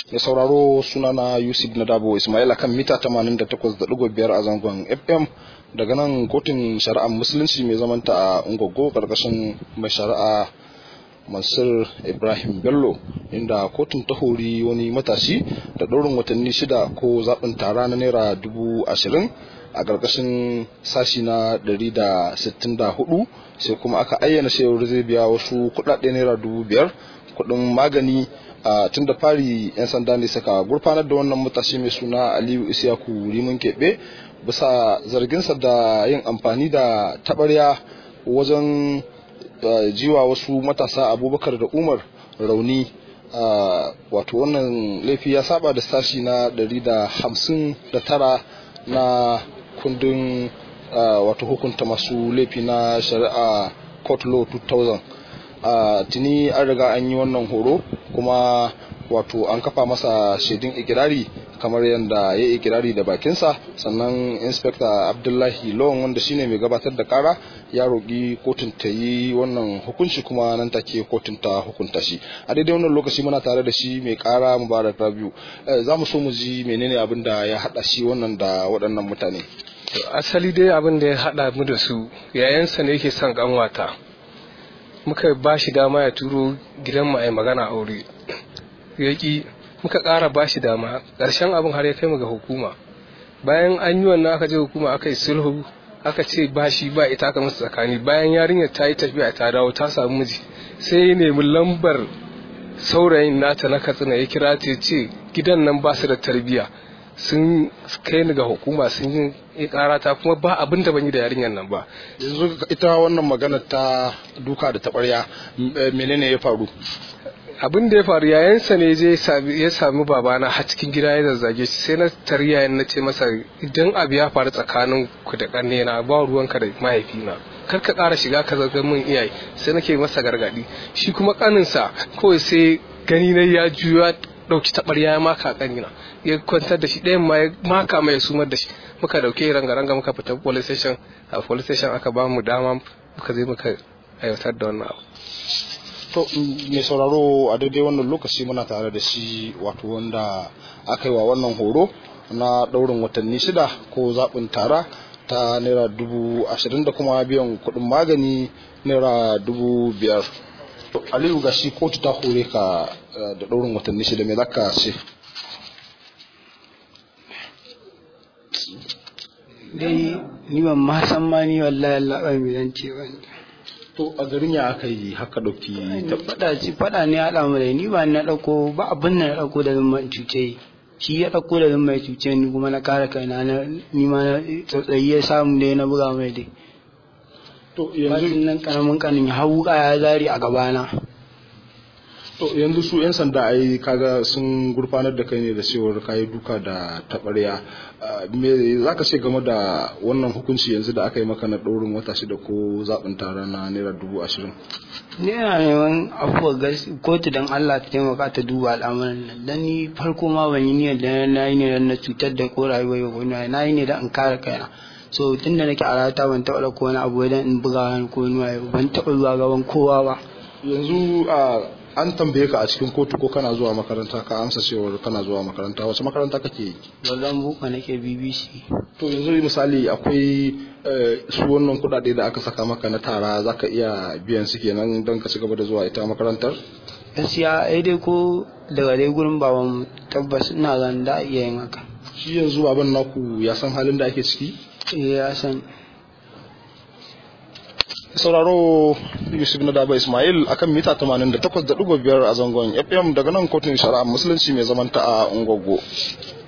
da sauraro sunana yusuf nadabo ismail akan mita 88.5 a zangon fm daga nan kotun shari'ar musulunci mai zamanta a ungogo karkashin mai shari'a mansur ibrahim bello inda kotun ta hori wani matashi da ɗaurin watanni shida ko zaɓin tara na naira dubu ashirin a ƙarƙashin sashi na 164 sai kuma aka ayyana cewar zai biya wasu kuɗaɗe naira dubu biyar kuɗin magani a tun da fari 'yan sanda ne suka gurfanar da wannan matashi mai suna aliyu isiyaku rimin keɓe bisa zarginsa da yin amfani da taɓarya wajen jiwa wasu matasa abubakar da umar rauni wato wannan laifi ya saba da sashi na 159 na kundin wato hukunta masu laifi na shari'a court law 2000 tuni an riga an yi wannan horo kuma wato an kafa masa shaidun ikirari kamar yadda ya ikirari da bakinsa sannan inspector abdullahi lawan wanda shine mai gabatar da kara ya roƙi kotun ta yi wannan hukunci kuma nan take kotun ta hukunta shi a daidai wannan lokaci muna tare da shi mai kara mubarak rabiu za mu so mu ji menene abin da ya haɗa shi wannan da waɗannan mutane asali dai abin da ya haɗa mu da su yayansa ne yake son kanwata muka ba shi dama ya turo gidan mu a magana aure yaƙi muka ƙara ba shi dama ƙarshen abin har ya kai mu ga hukuma bayan an yi wannan aka je hukuma aka yi sulhu aka ce ba shi ba ita aka musu tsakani bayan yarinyar ta yi tafiya ta dawo ta samu miji sai ya nemi lambar saurayin nata na katsina ya kira ta ce gidan nan ba su da tarbiyya sun kai ni ga hukuma sun yi karata kuma ba abin da ban yi da yarinyar nan ba yanzu ita wannan magana ta duka da taɓarya menene ya faru abin da ya faru yayansa ne je ya sami babana har cikin gida ya zazzage shi sai na tari yayan na ce masa idan abu ya faru tsakanin ku da ƙanne na ba ruwanka da mahaifina kar ka ƙara shiga ka zaga min iyaye sai nake masa gargaɗi shi kuma ƙaninsa kawai sai gani na ya juya ɗauki taɓarya ya maka ƙanina ya kwantar da shi ɗayan ma ya maka mai sumar da shi muka ɗauke ranga-ranga muka fita police station a police station aka ba mu dama muka je muka aiwatar da wannan abu to mai sauraro a daidai wannan lokaci muna tare da shi wato wanda aka yi wa wannan horo na ɗaurin watanni shida ko zaɓin tara ta naira dubu ashirin da kuma biyan kuɗin magani naira dubu biyar aliyu ga shi kotu ta hore ka da ɗaurin watanni shida mai zaka ce dai ni ban ma san ma ni wallahi Allah ba mai zance wani to a garin ya aka yi haka ɗauki faɗa ci faɗa ne haɗa mu da ni ba na ɗauko ba abin na ɗauko da zan cuce shi ya ɗauko da zan mai cuce ni kuma na kare kaina na ni ma na tsotsayi ya samu dai na buga mai dai to yanzu yanzu nan karamin kanin ya hau ya zari a gabana to yanzu su yan sanda ai kaga sun gurfanar da kai ne da cewar kayi duka da taɓarya me zaka ce game da wannan hukunci yanzu da aka yi maka na ɗaurin wata shida ko zaɓin tara na naira dubu ashirin ni ina neman afuwar gas kotu don Allah ta taimaka ta duba al'amuran nan dan ni farko ma ban yi niyyar da na yi ne dan na cutar da ko rayuwar yau ko na yi ne dan in kare kaina so tun da nake a rayuwata ban taɓa ɗauko wani abu dan in buga wani ko wani ban taɓa zuwa gaban kowa ba yanzu a an tambaye ka a cikin kotu ko kana zuwa makaranta ka amsa cewar kana zuwa makaranta wace makaranta kake yi bazan buka nake BBC to yanzu misali akwai su wannan kuɗaɗe da aka saka maka na tara zaka iya biyan su kenan don ka ci gaba da zuwa ita makarantar gaskiya ai dai ko daga dai gurin baban tabbas ina zan da iya yin haka shi yanzu baban naku ya san halin da ake ciki eh ya san sauraro yusuf na daba ismail akan mita 88.5 a zangon fm daga nan kotun shari'a musulunci mai zamanta a ungogo